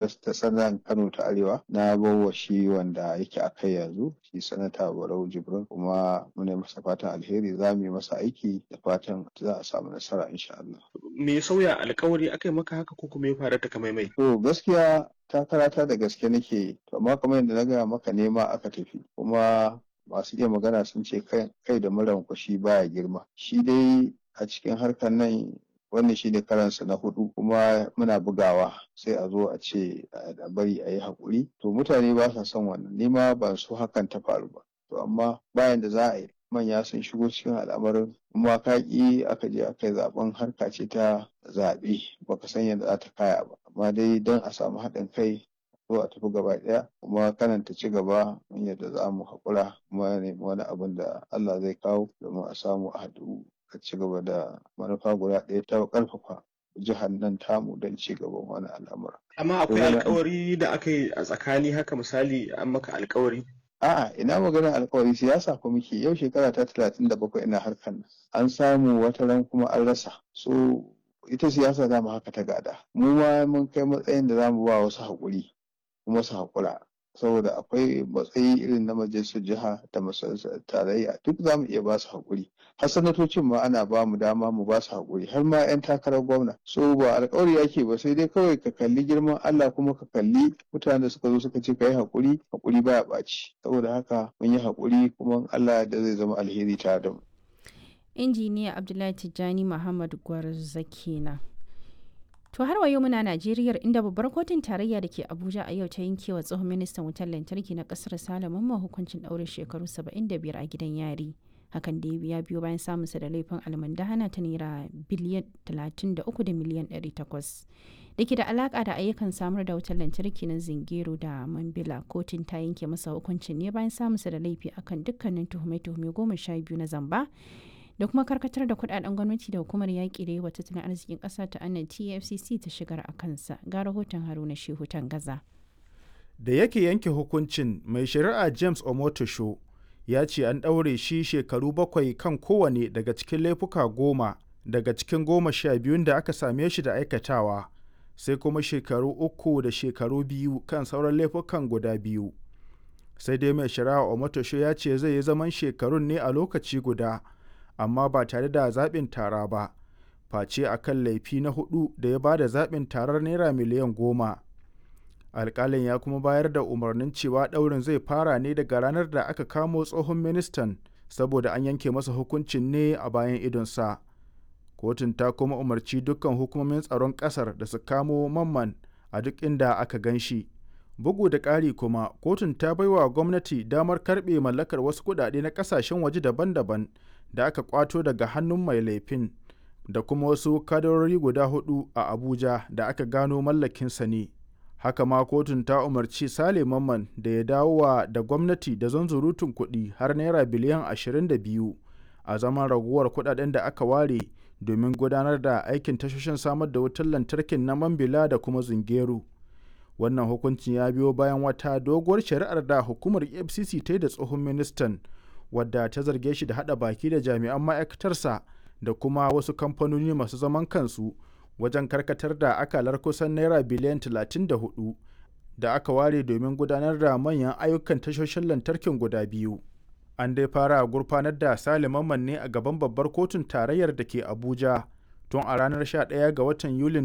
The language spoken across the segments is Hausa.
ta sanan Kano ta Arewa na bawa shi wanda yake a kai yanzu shi sanata Barau Jibrin kuma muna masa fatan alheri za mu yi masa aiki da fatan za a samu nasara insha Allah. Me ya sauya alkawari aka yi maka haka ko kuma ya fara ta kamaimai? To gaskiya takarata da gaske nake yi to amma kamar yadda na gaya maka nema aka tafi kuma masu iya magana sun ce kai da muran kwashi baya girma shi dai a cikin harkar nan wannan shi ne karansa na hudu kuma muna bugawa sai a zo a ce a bari a yi haƙuri to mutane ba sa son wannan nima ban so hakan ta faru ba to amma bayan da za a yi manya sun shigo cikin al'amarin kuma ka ƙi aka je aka yi zaben harka ce ta zaɓe baka san yadda za ta kaya ba amma dai don a samu haɗin kai zo a tafi gaba ɗaya kuma kanan ta ci gaba yadda za mu haƙura kuma nemi wani abin da Allah zai kawo domin a samu a haɗu a ci gaba da manufa guda ɗaya ta ƙarfafa jihar nan tamu don ci gaban wani al'amura. Amma akwai alkawari da aka yi a tsakani haka misali an maka alkawari A'a ina maganar alkawari siyasa ko muke yau shekara ta talatin da bakwai ina harkar nan an samu wata ran kuma an rasa so ita siyasa za mu haka ta gada mu ma mun kai matsayin da za mu ba wasu haƙuri kuma su haƙura saboda akwai matsayi irin na majalisar jiha da majalisar tarayya duk za mu iya ba su haƙuri har sanatocin ma ana ba mu dama mu ba su haƙuri har ma 'yan takarar gwamna so ba alƙawari yake ba sai dai kawai ka kalli girman Allah kuma ka kalli mutanen da suka zo suka ce ka yi haƙuri haƙuri baya ɓaci saboda haka mun yi haƙuri kuma Allah da zai zama alheri tare da mu. injiniya abdullahi tijjani muhammad gwarza kenan To har wayo muna Najeriya inda babbar kotun tarayya da ke Abuja a yau ta yanke wa tsohon ministan wutar lantarki na kasar Salaman ma hukuncin ɗaurin shekaru 75 a gidan yari. Hakan da ya biyo bayan samunsa da laifin almandahana ta naira biliyan 33 da miliyan 800. Da ke da alaka da ayyukan samar da wutar lantarki na Zingero da Mambila kotun ta yanke masa hukuncin ne bayan samunsa da laifi akan dukkanin tuhume-tuhume goma sha biyu na zamba da kuma karkatar da kudaden gwamnati da hukumar yaƙi da yawa tattalin arzikin ƙasa ta annan tfcc ta shigar a kansa ga rahoton haruna shehu gaza. da yake yanke hukuncin mai shari'a james omotosho ya ce an ɗaure shi shekaru bakwai kan kowane daga cikin laifuka goma daga cikin goma sha biyun da aka same shi da aikatawa sai kuma shekaru uku da shekaru biyu kan sauran laifukan guda biyu sai dai mai shari'a omotosho ya ce zai yi zaman shekarun ne a lokaci guda amma ba tare da zaɓin tara ba face a kan laifi na hudu da ya ba da zaɓin tarar naira miliyan goma alƙalin ya kuma bayar da umarnin cewa ɗaurin zai fara ne daga ranar da aka kamo tsohon ministan saboda an yanke masa hukuncin ne a bayan idonsa kotun ta kuma umarci dukkan hukumomin tsaron ƙasar da su kamo mamman a duk inda aka gan shi bugu da ƙari kuma kotun ta baiwa gwamnati damar karɓe mallakar wasu kuɗaɗe na ƙasashen waje daban-daban da aka kwato daga hannun mai laifin da kuma wasu kadarori guda hudu a abuja da aka gano mallakinsa ne haka ma kotun ta umarci sale mamman da ya dawowa da gwamnati da zanzurutun kuɗi har naira biliyan 22 a zaman raguwar kuɗaɗen da aka ware domin gudanar da aikin tashoshin samar da wutar lantarkin na mambila da kuma zungeru wannan hukuncin ya biyo bayan wata doguwar shari'ar da hukumar efcc ta yi da tsohon ministan wadda ta zarge shi da hada baki da jami'an ma'aikatarsa da kuma wasu kamfanoni masu zaman kansu wajen karkatar da akalar kusan naira biliyan 34 da aka ware domin gudanar da manyan ayyukan tashoshin lantarkin guda biyu an dai fara gurfanar da saliman ne a gaban babbar kotun tarayyar da ke abuja tun a ranar 11 ga watan yulin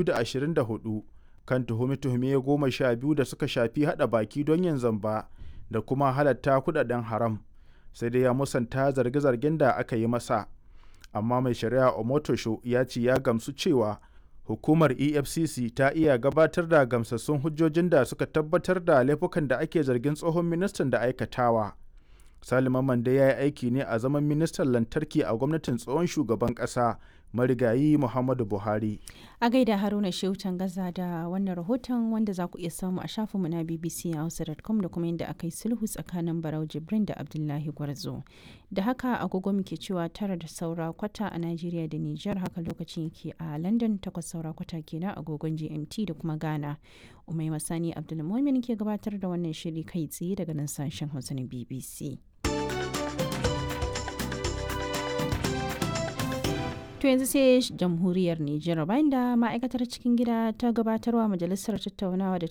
2024 kan tuhume-tuhume goma sha biyu da suka shafi hada baki don yin zamba da kuma halatta kudaden haram sai dai ya musanta zarge-zargen da aka yi masa amma mai shari'a omotosho ya ce ya gamsu cewa hukumar efcc ta iya gabatar da gamsassun hujjojin da suka tabbatar da laifukan da ake zargin tsohon ministan da aikatawa salima mande ya yi aiki ne a zaman ministan lantarki a gwamnatin tsohon shugaban kasa marigayi muhammadu buhari a gaida haruna shehu gaza da wannan rahoton wanda za ku iya samu a shafinmu na bbc hausa.com da kuma yadda aka yi sulhu tsakanin barau jibrin da abdullahi gwarzo da haka agogo muke cewa tara da saura kwata a najeriya da niger haka lokacin yake a london takwas saura kwata kenan agogon gmt da kuma ghana umai masani abdulmumin ke gabatar da wannan shiri kai tsaye daga nan sashen hausa na bbc To yanzu sai jamhuriyar Nijar bayan da ma'aikatar cikin gida ta gabatarwa majalisar tattaunawa da